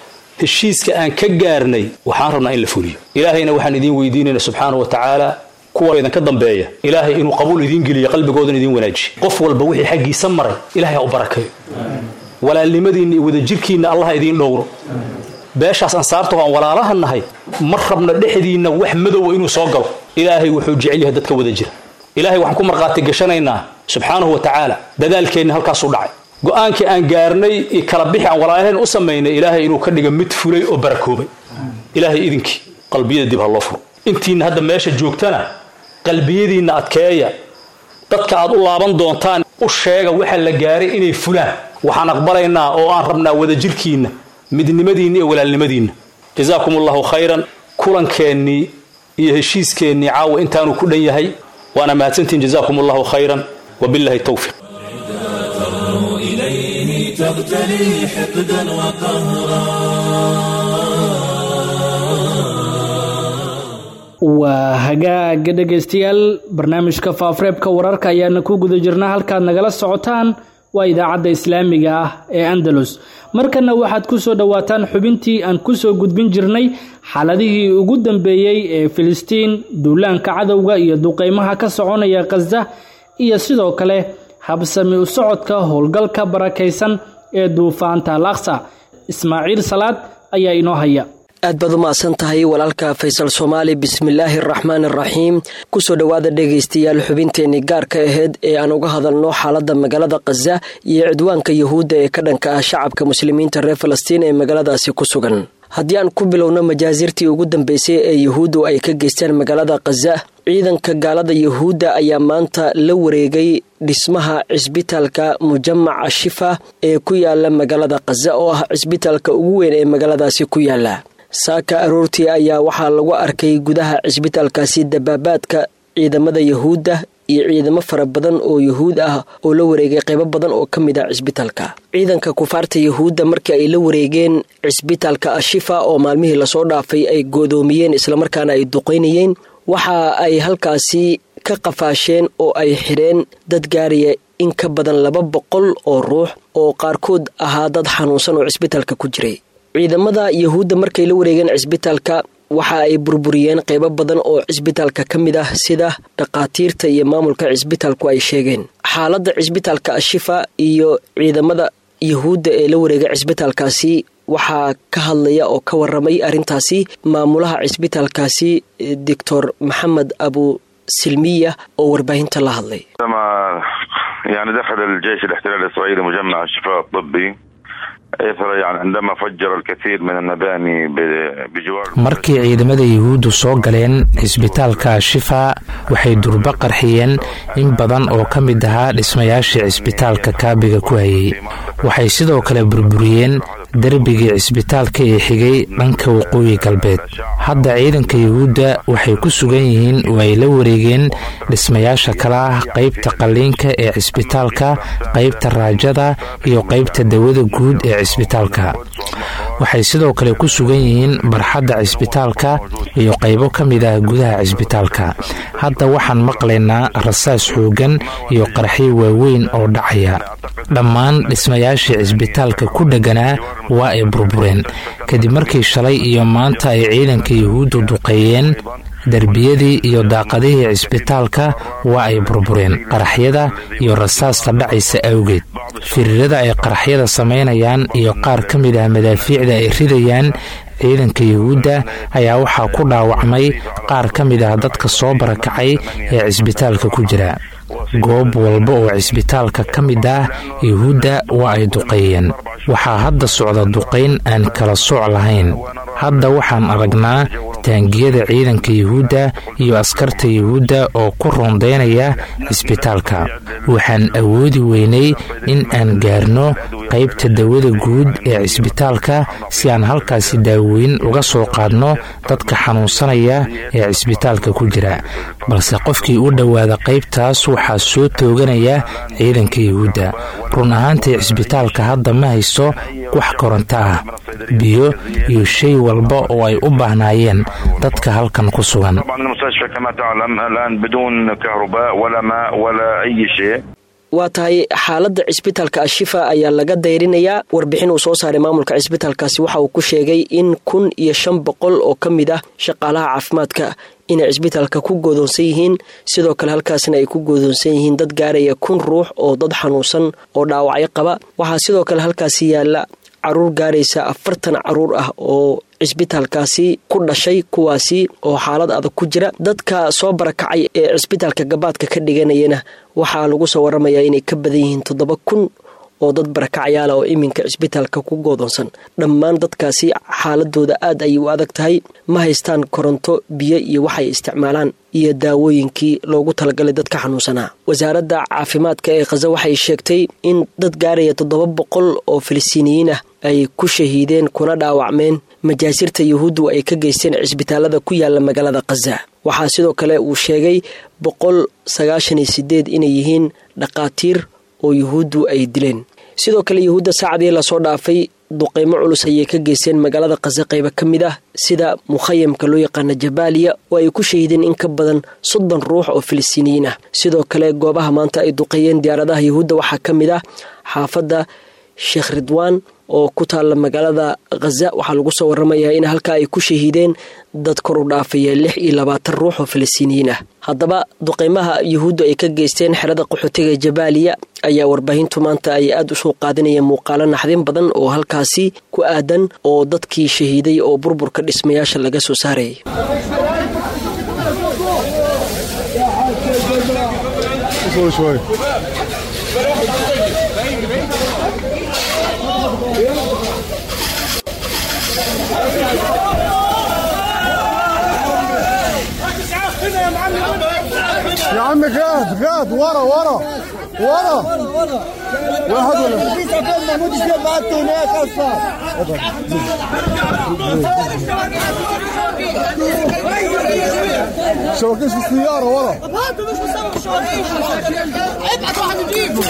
heshiiska aan ka gaarnay waxaan rabnaa in la fuliyo ilaahayna waxaan idiin weydiinayna subxaana wa tacaala kuwa idinka dambeeya ilaahay inuu qabuul idiin geliyo qalbigoodan idiin wanaajiyo qof walba wixii xaggiisa maray ilahay ha u barakeeyo walaalnimadiinna iyo wadajirkiinna allah idiin dhowro beeshaas ansaarta oo aan walaalaha nahay ma rabna dhexdiinna wax madowa inuu soo galo ilaahay wuxuu jecel yahay dadka wada jira ilaahay waxaan ku markhaati gashanaynaa subxaanahu wa tacaala dadaalkeenna halkaasuu dhacay go-aankii aan gaarnay iyo kala bixi aan walaalaheen u samaynay ilaahay inuu ka dhiga mid fulay oo barakoobay ilaahay idinkii qalbiyada dib ha loo furo intiinna hadda meesha joogtana qalbiyadiinna adkeeya dadka aad u laaban doontaan u sheega waxa la gaaray inay fulaan waxaan aqbalaynaa oo aan rabnaa wadajirkiinna midnimadiinna iyo walaalnimadiinna jazaakum allahu khayran kulankeenii iyo heshiiskeenii caawa intaanuu ku dhan yahay waana mahadsantihin jazaakum allahu khayran wabillahi towfiq إليه تغتلي حقدا وقهرا waa hagaaga dhegaystayaal barnaamijka faafareebka wararka ayaana ku guda jirnaa halkaad nagala socotaan waa idaacadda islaamiga ah ee andalus markana waxaad ku soo dhowaataan xubintii aan ku soo gudbin jirnay xaaladihii ugu dambeeyey ee filistiin duulaanka cadowga iyo duqeymaha ka soconaya khaza iyo sidoo kale habsami u socodka howlgalka barakaysan ee duufaanta al aqsa ismaaciil salaad ayaa inoo haya aad baad u mahadsan tahay walaalka faysal soomaali bismillaahi araxmaan araxiim kusoo dhowaada dhegaystayaal xubinteenii gaarka aheyd ee aan uga hadalno xaaladda magaalada khaza iyo cidwaanka yuhuudda ee ka dhanka ah shacabka muslimiinta reer falastiin ee magaaladaasi ku sugan haddii aan ku bilowno majaasirtii ugu dambeysay ee yuhuuddu ay ka geystaan magaalada khaza ciidanka gaalada yuhuudda ayaa maanta la wareegay dhismaha cisbitaalka mujamaca shifa ee ku yaala magaalada khaza oo ah cisbitaalka ugu weyn ee magaaladaasi ku yaala saaka aroortii ayaa waxaa lagu arkay gudaha cisbitaalkaasi dabaabaadka ciidamada yuhuudda iyo ciidamo fara badan oo yuhuud ah oo la wareegay qaybo badan oo ka mid ah cisbitaalka ciidanka kufaarta yuhuudda markii ay la wareegeen cisbitaalka ashifa oo maalmihii lasoo dhaafay ay goodoomiyeen islamarkaana ay duqeynayeen waxa ay halkaasi ka qafaasheen oo ay xidheen dad gaaraya in ka badan laba boqol oo ruux oo qaarkood ahaa dad xanuunsan oo cisbitaalka ku jiray ciidamada yuhuudda markay la wareegeen cisbitaalka waxa ay burburiyeen qaybo badan oo cisbitaalka ka mid ah sida dhakhaatiirta iyo maamulka cisbitaalku ay sheegeen xaaladda cisbitaalka ashifa iyo ciidamada yuhuudda ee la wareegay cisbitaalkaasi waxaa ka hadlaya oo ka waramay arrintaasi maamulaha cisbitaalkaasi doctor maxamed abu silmiya oo warbaahinta la hadlay يعني دخل الجيش الاحتلال الاسرائيلي مجمع الشفاء الطبي اثر يعني عندما فجر الكثير من المباني بجوار markii ciidamada yuhuuddu soo galeen cisbitaalka shifa waxay durba qarxiyeen in badan oo ka mid ahaa dhismayaashii cisbitaalka kaabiga ku hayay waxay sidoo kale burburiyeen derbigii cisbitaalka ee xigay dhanka waqooyi galbeed hadda ciidanka yuhuudda waxay ku sugan yihiin oo ay la wareegeen dhismayaasha kale ah qaybta qalliinka ee cisbitaalka qaybta raajada iyo qaybta dawada guud ee cisbitaalka waxay sidoo kale ku sugan yihiin barxadda cisbitaalka iyo qaybo ka mid ah gudaha cisbitaalka hadda waxaan maqlaynaa rasaas xoogan iyo qarxyo waaweyn oo dhacaya dhammaan dhismayaashii cisbitaalka ku dhegganaa waa ay burbureen kadib markii shalay iyo maanta ay ciidanka yuhuuddu duqeeyeen derbiyadii iyo daaqadihii cisbitaalka waa ay burbureen qaraxyada iyo rasaasta dhacaysa awgeed firiirada ay qaraxyada samaynayaan iyo qaar ka mid ah madaafiicda ay ridayaan ciidanka yuhuudda ayaa waxaa ku dhaawacmay qaar ka mid ah dadka soo barakacay ee cisbitaalka ku jira goob walba oo cisbitaalka ka mid ah yuhuudda waa ay duqeeyeen waxaa hadda socda duqayn aan kala sooc lahayn hadda waxaan aragnaa taangiyada ciidanka yuhuudda iyo askarta yuhuudda oo ku rondaynaya cisbitaalka waxaan awoodi weynay in aan gaarno qaybta dawada guud ee cisbitaalka si aan halkaasi daaweyn uga soo qaadno dadka xanuunsanaya ee cisbitaalka ku jira balse qofkii u dhowaada qaybtaas waxaa soo tooganaya ciidanka yuhuudda run ahaantii cisbitaalka hadda ma hayso wax koronto ah biyo iyo shay walba oo ay u baahnaayeen dadka halkan ku sugan waa tahay xaaladda cisbitaalka ashifa ayaa laga dayrinayaa warbixin uu soo saaray maamulka cisbitaalkaasi waxa uu ku sheegay in kun iyo shan boqol oo ka mid ah shaqaalaha caafimaadka inay cisbitaalka ku goodoonsan yihiin sidoo kale halkaasna ay ku goodoonsan yihiin dad gaaraya kun ruux oo dad xanuunsan oo dhaawacyo qaba waxaa sidoo kale halkaasi yaala caruur gaaraysa afartan caruur ah oo cisbitaalkaasi ku dhashay kuwaasi oo xaalad adag ku jira dadka soo barakacay ee cisbitaalka gabaadka ka dhiganayana waxaa lagu soo waramayaa inay ka badan yihiin toddoba kun oo dad barakacyaala oo iminka cisbitaalka ku goodoonsan dhammaan dadkaasi xaaladooda aad ayay u adag tahay ma haystaan koronto biyo iyo waxay isticmaalaan iyo daawooyinkii loogu talagalay dadka xanuunsanaa wasaaradda caafimaadka ee khaza waxay sheegtay in dad gaaraya toddoba boqol oo filistiiniyiin ah ay ku shahiideen kuna dhaawacmeen majaasirta yuhuuddu ay ka geysteen cisbitaalada ku yaala magaalada khaza waxaa sidoo kale uu sheegay boqol sagaashan iyo sideed inay yihiin dhaqaatiir oo yuhuuddu ay dileen sidoo kale yuhuudda saacadii lasoo dhaafay duqeymo culus ayay ka geysteen magaalada khaza qayba ka mid ah sida mukhayamka loo yaqaana jabaaliya oo ay ku shahiideen in ka badan soddon ruux oo filistiiniyiin ah sidoo kale goobaha maanta ay duqeeyeen diyaaradaha yuhuudda waxaa ka mid ah xaafadda sheekh ridwaan oo ku taalla magaalada khaza waxaa lagu soo waramayaa in halkaa ay ku shahiideen dad kor u dhaafaya lix iyo labaatan ruux oo filistiiniyiin ah haddaba duqeymaha yuhuuddu ay ka geysteen xerada qaxootiga jabaaliya ayaa warbaahintu maanta ay aada u soo qaadinayeen muuqaalo naxdin badan oo halkaasi ku aadan oo dadkii shahiiday oo burburka dhismayaasha laga soo saarayay يا عم غاد غاد ورا ورا ورا واحد ولا في سكن محمود الشيخ بعته هناك اصلا شبكش في السيارة ورا ابعت واحد يجيبه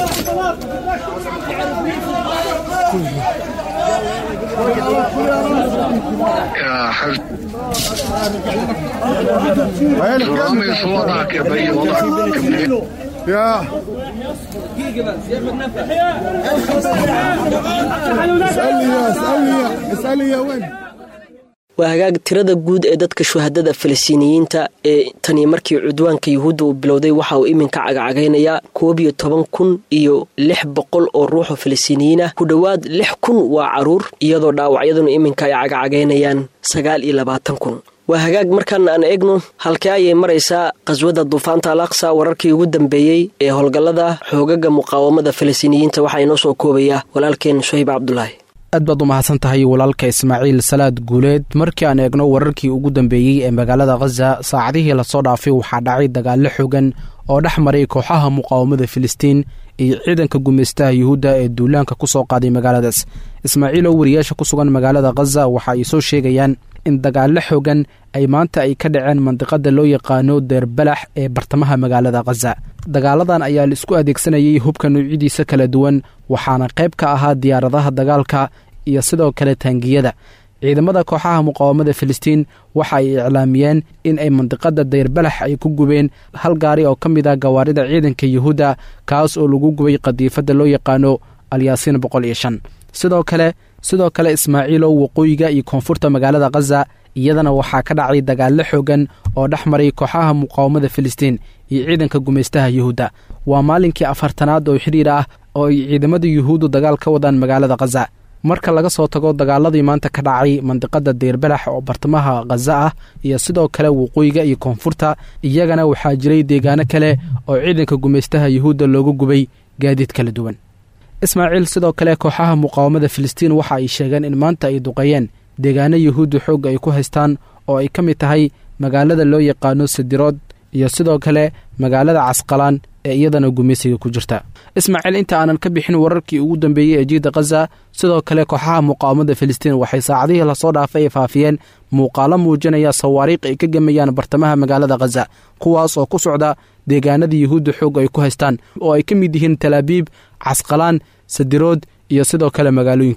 يا حلو رامي وضعك يا بي وضعك يا اسألني يا اسألني يا اسألني يا وين waa hagaag tirada guud ee dadka shuhadada falastiiniyiinta ee tani markii cudwaanka yuhuudda uu bilowday waxa uu iminka cagacagaynayaa koob iyo toban kun iyo lix boqol oo ruuxoo falastiiniyiin ah ku dhowaad lix kun waa caruur iyadoo dhaawacyaduna iminka ay cagacagaynayaan sagaal iyo labaatan kun waa hagaag markaan aan eegno halkee ayay maraysaa qhaswadda duufaanta al aqsa wararkii ugu dambeeyey ee howlgallada xoogaga muqaawamada falastiiniyiinta waxaa inoo soo koobaya walaalkeen suhayb cabdulaahi aad baad u mahadsan tahay walaalka ismaaciil salaad guuleed markii aan eegno wararkii ugu dambeeyey ee magaalada khaza saacadihii lasoo dhaafay waxaa dhacay dagaallo xogan oo dhex maray kooxaha muqaawamada filistiin iyo ciidanka gumaystaha yuhuudda ee duulaanka ku soo qaaday magaaladaas ismaaciil oo wariyaasha ku sugan magaalada khaza waxa ay soo sheegayaan in dagaallo xogan ay maanta ay ka dhaceen mandiqada loo yaqaano deerbalax ee bartamaha magaalada khaza dagaaladan ayaa la isku adeegsanayay hubka nuucyadiisa kala duwan waxaana qayb ka ahaa diyaaradaha dagaalka iyo sidoo kale taangiyada ciidamada kooxaha muqaawamada filistiin waxa ay iclaamiyeen in ay mandiqada dayrbalax ay ku gubeen hal gaari oo ka mid ah gawaarida ciidanka yuhuudda kaas oo lagu gubay qadiifadda loo yaqaano alyaasiin boqol iyo shan sidoo kale sidoo kale ismaaciilow waqooyiga iyo koonfurta magaalada khaza iyadana waxaa ka dhacay dagaallo xoogan oo dhex maray kooxaha muqaawamada filistiin iyo ciidanka gumaystaha yuhuudda waa maalinkii afartanaad oo xidhiir ah oo ay ciidamada yuhuuddu dagaal ka wadaan magaalada khaza marka laga soo tago dagaaladii maanta ka dhacay mandiqada deerbalax oo bartamaha khaza ah iyo sidoo kale waqooyiga iyo koonfurta iyagana waxaa jiray deegaano kale oo ciidanka gumaystaha yuhuudda looga gubay gaadiid kala duwan ismaaciil sidoo kale kooxaha muqaawamada filistiin waxa ay sheegeen in maanta ay duqeeyeen deegaano yuhuudda xoogga ay ku haystaan oo ay ka mid tahay magaalada loo yaqaano sadirood iyo sidoo kale magaalada casqalaan ee iyadana gumaysiga ku jirta ismaaciil inta aanan ka bixin wararkii ugu dambeeyey ee jiida khaza sidoo kale kooxaha muqaawamada filistiin waxay saacadihii lasoo dhaafay ay faafiyeen muuqaalo muujinaya sawaariikh ay ka gemayaan bartamaha magaalada khaza kuwaas oo ku socda deegaanada yuhuudda xoog ay ku haystaan oo ay ka mid yihiin talaabiib casqalaan sadirood iyo sidoo kale magaalooyin kale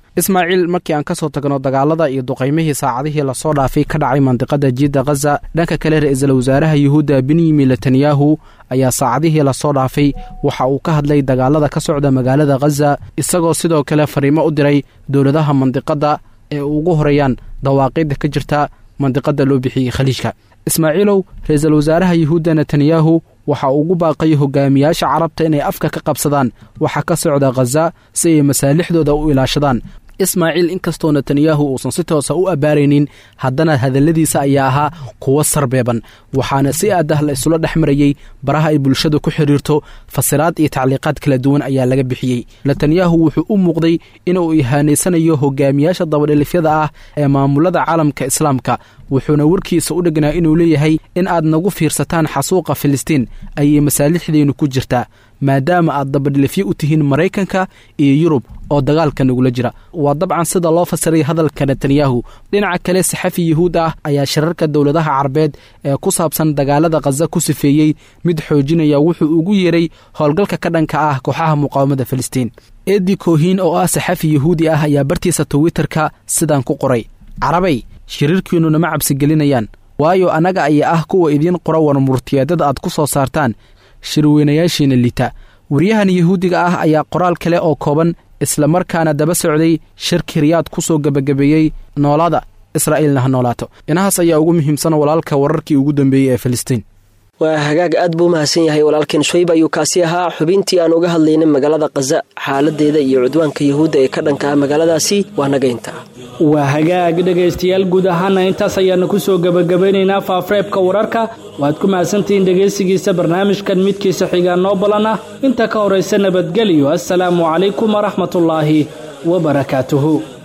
ismaaciil markii aan ka soo tagno dagaalada iyo duqaymihii saacadihii lasoo dhaafay ka dhacay mandiqada jiidda khaza dhanka kale ra-iisul wasaaraha yuhuudda benyamin netanyahu ayaa saacadihii lasoo dhaafay waxa uu ka hadlay dagaalada ka socda magaalada khaza isagoo sidoo kale fariimo u diray dowladaha mandiqadda ee ugu horeeyaan dawaaqidda ka jirta mandiqada loo bixiyey khaliijka ismaaciilow ra-iisul wasaaraha yuhuudda netanyahu waxa uu ugu baaqay hogaamiyaasha carabta inay afka ka qabsadaan waxa ka socda khaza si ay masaalixdooda u ilaashadaan ismaaciil inkastoo netanyahu uusan si toosa u abbaaraynin haddana hadalladiisa ayaa ahaa kuwo sarbeeban waxaana si aad ah la isula dhex marayey baraha ay bulshada ku xidhiirto fasiraad iyo tacliiqaad kala duwan ayaa laga bixiyey netanyahu wuxuu u muuqday inuu ihaanaysanayo hogaamiyaasha dabadhelifyada ah ee maamulada caalamka islaamka wuxuuna warkiisa u dhegnaa inuu leeyahay in aad nagu fiirsataan xasuuqa filistiin ayay masaalixdeennu ku jirtaa maadaama aad dabadhilifyo u tihiin maraykanka iyo yurub oo dagaalka nagula jira waa dabcan sida loo fasiray hadalka netanyahu dhinaca kale saxafi yuhuud ah ayaa shirarka dowladaha carabeed ee ku saabsan dagaalada khaza ku sifeeyey mid xoojinaya wuxuu ugu yeeray howlgalka ka dhanka ah kooxaha muqaawamada filistiin edi kohin oo ah saxafi yuhuudi ah ayaa bartiisa twitterka sidaan ku qoray carabay shiriirkiinnu nama cabsigelinayaan waayo annaga ayaa ah kuwa idiin qora warmurtiyeedada aad ku soo saartaan shirweynayaashiina lita waryahan yuhuudiga ah ayaa qoraal kale oo kooban islamarkaana daba socday shirki riyaad ku soo gebagabeeyey noolada israa'iilna ha noolaato inahaas ayaa ugu muhiimsan walaalka wararkii ugu dambeeyey ee filistiin waa hagaag aad buu mahadsan yahay walaalkeen shayb ayuu kaasi ahaa xubintii aan uga hadlaynay magaalada khaza xaaladeeda iyo cudwaanka yuhuudda ee ka dhanka ah magaaladaasi waa naga intaa waa hagaag dhegaystayaal guud ahaana intaas ayaanu ku soo gebagabaynaynaa faafreebka wararka waad ku mahadsantihiin dhegaysigiisa barnaamijkan midkiisa xigaa noo balan ah inta ka horaysa nabadgelyo assalaamu calaykum waraxmatullaahi wabarakaatuhu